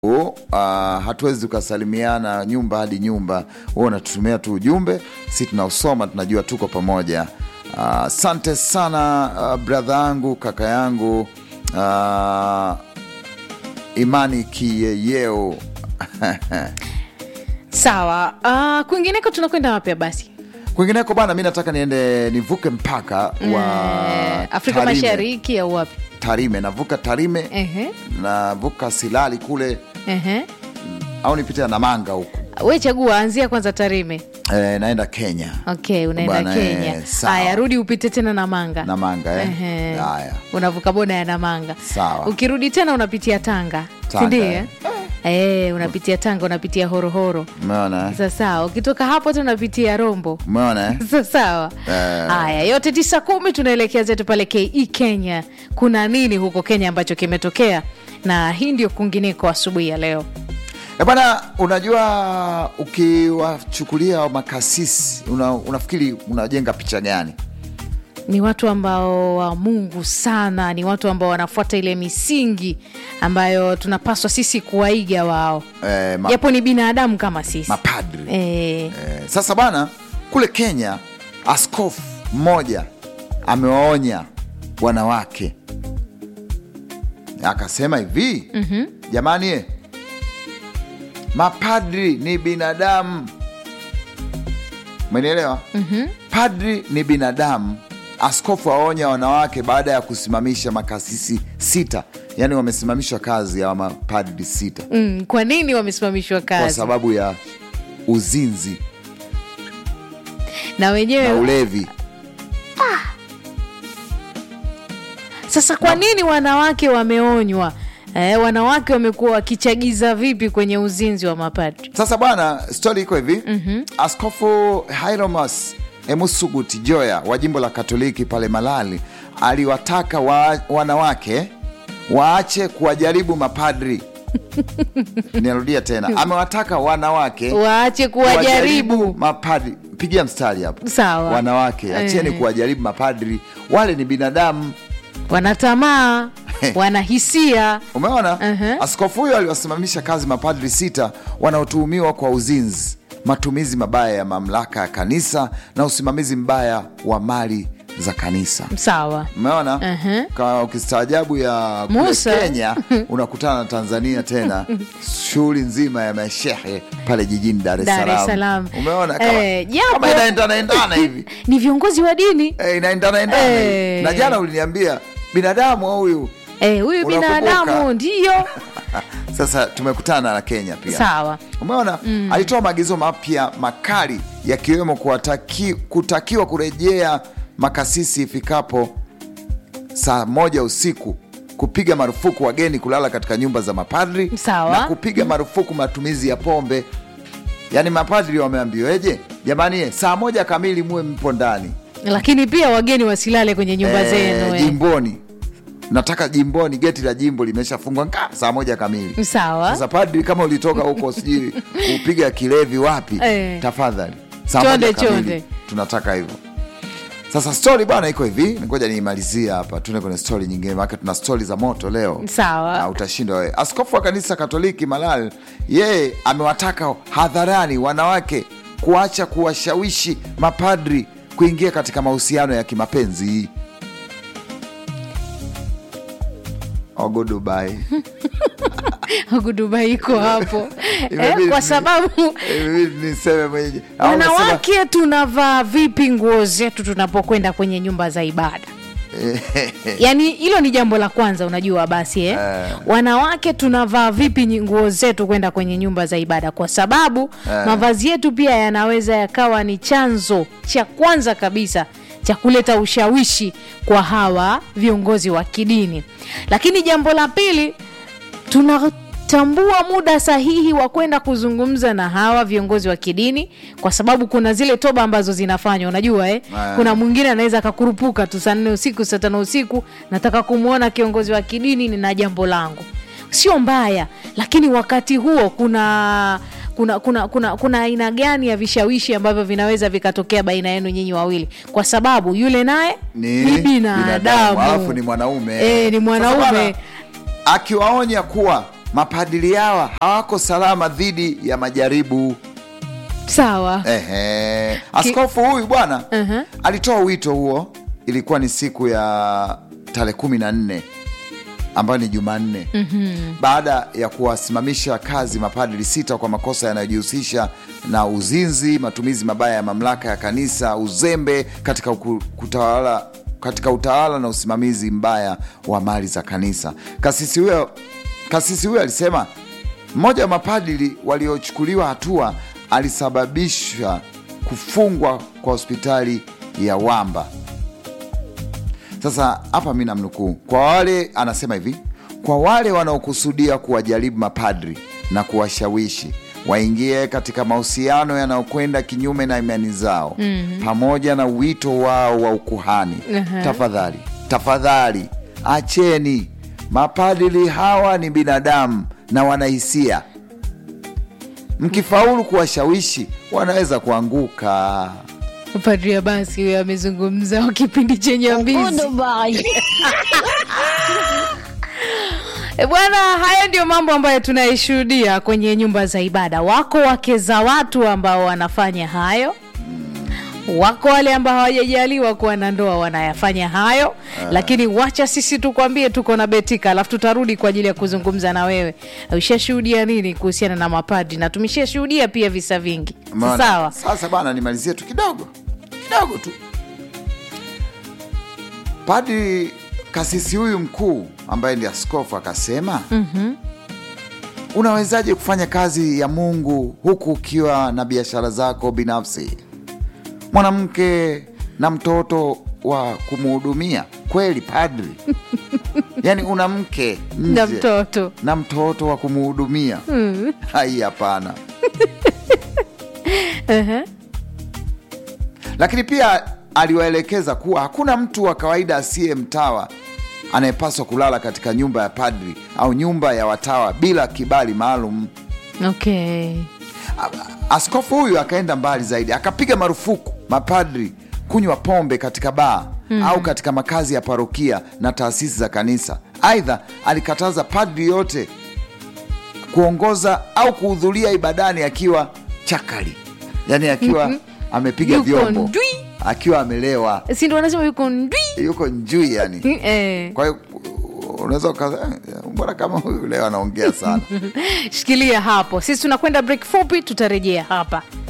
Uh, hatuwezi tukasalimiana nyumba hadi nyumba, wewe unatutumia tu ujumbe, si tunausoma, tunajua tuko pamoja. Asante uh, sana uh, bradha yangu kaka yangu uh, Imani Kiyeyeo Sawa. Uh, kwingineko tunakwenda wapi basi? kwingineko bana, mi nataka niende nivuke mpaka wa Eh, Afrika Tarime. Mashariki au wapi? Tarime, navuka Tarime, Ehe. navuka Silali kule Ehe. au nipite Namanga huku We chagua, anzia kwanza Tarime. e, naenda Kenya Okay, unaenda Bwana, eh, Kenya. sawa. Haya, rudi upite tena Namanga. Namanga eh? Ehe. Haya. Unavuka boda ya Namanga. Sawa. Ukirudi tena unapitia Tanga, Tanga, sindio? eh. Eh, unapitia Tanga, unapitia Horohoro. Umeona eh? Sasa sawa, ukitoka hapo tena unapitia Rombo. Umeona eh? Sasa sawa. Eh. Haya, yote tisa kumi tunaelekea zetu pale KE Kenya. Kuna nini huko Kenya ambacho kimetokea? Na hii ndio kwingineko asubuhi ya leo. E bana, unajua ukiwachukulia makasisi una, unafikiri unajenga picha gani? Ni watu ambao wa Mungu sana, ni watu ambao wanafuata ile misingi ambayo tunapaswa sisi kuwaiga wao, E, ma, japo ni binadamu kama sisi mapadri e, e, sasa bana, kule Kenya askofu mmoja amewaonya wanawake akasema hivi mm-hmm. Jamani eh, mapadri ni binadamu, umenielewa? mm-hmm. Padri ni binadamu. Askofu aonya wanawake baada ya kusimamisha makasisi sita, yaani wamesimamishwa kazi ya mapadri sita mm, kwa nini wamesimamishwa kwa kazi sababu ya uzinzi na na wenyewe ulevi. Sasa kwa nini wanawake wameonywa? Eh, wanawake wamekuwa wakichagiza vipi kwenye uzinzi wa mapadri? Sasa bwana, stori iko hivi mm-hmm. Askofu Hieromas Emusuguti Joya wa jimbo la Katoliki pale Malali aliwataka wa, wanawake waache kuwajaribu mapadri. Nirudia tena, amewataka wanawake Waache kuwajaribu. mapadri. Pigia mstari hapo, Sawa. wanawake acheni Eh. kuwajaribu mapadri, wale ni binadamu. Wana tamaa, wana hisia. Umeona? Uh-huh. Askofu huyo aliwasimamisha kazi mapadri sita wanaotuhumiwa kwa uzinzi, matumizi mabaya ya mamlaka ya kanisa na usimamizi mbaya wa mali za kanisa. Sawa. Umeona? Uh-huh. Kama ukistaajabu ya kule Musa. Kenya unakutana na Tanzania tena, shughuli nzima ya mashehe pale jijini Dar es Dar es Salaam. Salaam. Umeona kama, Eh, japo- kama inaendana endana hivi Ni viongozi wa dini. eh, inaendana endana hivi. Eh. Na jana uliniambia binadamu huyu Eh, huyu Unakumbuka? binadamu ndiyo. sasa tumekutana na Kenya pia. Sawa. Umeona, alitoa maagizo mapya makali yakiwemo kuwataki, kutakiwa kurejea makasisi ifikapo saa moja usiku, kupiga marufuku wageni kulala katika nyumba za mapadri Sawa. na kupiga marufuku matumizi ya pombe. Yaani mapadri wameambiweje? Jamani, eh, saa moja kamili muwe mpo ndani Lakini pia wageni wasilale kwenye nyumba Eh, zenu. eh. jimboni. Nataka jimboni, geti la jimbo limeshafungwa nga saa moja kamili. Sawa. Sasa padri, kama ulitoka huko sijui kupiga kilevi wapi, Eh. tafadhali saa Chonde, moja kamili. chonde. tunataka hivyo. Sasa stori bwana iko hivi, ngoja niimalizie hapa, tuende kwenye stori nyingine, maana tuna stori za moto leo Sawa. na utashinda wewe. Askofu wa kanisa Katoliki Malal, yeye amewataka hadharani wanawake kuacha kuwashawishi mapadri kuingia katika mahusiano ya kimapenzi. Ogo Dubai. Huku Dubai iko hapo. Imebidi eh, kwa ni- sababu Imebidi niseme mwenyewe. Au unasema- wanawake tunavaa vipi nguo zetu tunapokwenda kwenye nyumba za ibada? yaani hilo ni jambo la kwanza unajua basi eh? Eh. wanawake tunavaa vipi nyi- nguo zetu kwenda kwenye nyumba za ibada kwa sababu Eh. mavazi yetu pia yanaweza yakawa ni chanzo cha kwanza kabisa cha kuleta ushawishi kwa hawa viongozi wa kidini lakini jambo la pili tunatambua muda sahihi wa kwenda kuzungumza na hawa viongozi wa kidini kwa sababu kuna zile toba ambazo zinafanywa unajua eh? Aya. kuna mwingine anaweza akakurupuka tu saa nne usiku saa tano usiku nataka kumwona kiongozi wa kidini nina jambo langu sio mbaya lakini wakati huo kuna kuna kuna kuna kuna aina gani ya vishawishi ambavyo vinaweza vikatokea baina yenu nyinyi wawili kwa sababu yule naye Ni binadamu alafu ni mwanaume Eh, ni Sasa mwanaume bwana, akiwaonya kuwa mapadili hawa hawako salama dhidi ya majaribu. sawa Ehe. Askofu huyu bwana Mhm. alitoa wito huo, ilikuwa ni siku ya tarehe kumi na nne ambayo ni Jumanne baada ya kuwasimamisha kazi mapadri sita kwa makosa yanayojihusisha na uzinzi, matumizi mabaya ya mamlaka ya kanisa, uzembe katika uku- kutawala katika utawala na usimamizi mbaya wa mali za kanisa. Kasisi huyo kasisi huyo alisema mmoja wa mapadri waliochukuliwa hatua alisababisha kufungwa kwa hospitali ya Wamba. Sasa hapa mi namnukuu, kwa wale anasema hivi, kwa wale wanaokusudia kuwajaribu mapadri na kuwashawishi waingie katika mahusiano yanayokwenda kinyume na imani zao pamoja na wito wao wa ukuhani, Aha. tafadhali tafadhali acheni. Mapadri hawa ni binadamu na wanahisia. Mkifaulu kuwashawishi, wanaweza kuanguka. padri abasi huyo amezungumza wa kipindi chenye mbizi E bwana, haya ndio mambo ambayo tunaishuhudia kwenye nyumba za ibada. Wako wake za watu ambao wanafanya hayo, wako wale ambao hawajajaliwa kuwa na ndoa wanayafanya hayo, lakini wacha sisi tukwambie, tuko na Betika, alafu tutarudi kwa ajili ya kuzungumza na wewe. Ushashuhudia nini kuhusiana na mapadri? Na tumeshashuhudia pia visa vingi, si Umeona? sawa? Sasa bana, nimalizie tu kidogo kidogo tu. Padri kasisi huyu mkuu ambaye ndi askofu akasema, unawezaje kufanya kazi ya Mungu huku ukiwa na biashara zako binafsi, mwanamke na mtoto wa kumhudumia? Kweli padri? yaani una mke Na nje mtoto na mtoto wa kumhudumia? Hai, hapana. Ehe. lakini pia aliwaelekeza kuwa hakuna mtu wa kawaida asiye mtawa anayepaswa kulala katika nyumba ya padri au nyumba ya watawa bila kibali maalum. Okay. A- Askofu huyu akaenda mbali zaidi, akapiga marufuku mapadri kunywa pombe katika baa au katika makazi ya parokia na taasisi za kanisa. Aidha, alikataza padri yote kuongoza au kuhudhuria ibadani akiwa chakali, yaani akiwa amepiga Yuko vyombo, ndwi. akiwa amelewa, si ndo wanasema yuko ndwi yuko njui yani. eh. Kwa hiyo unaweza uka mbona kama huyu leo anaongea sana. Shikilia hapo, sisi tunakwenda break fupi, tutarejea hapa.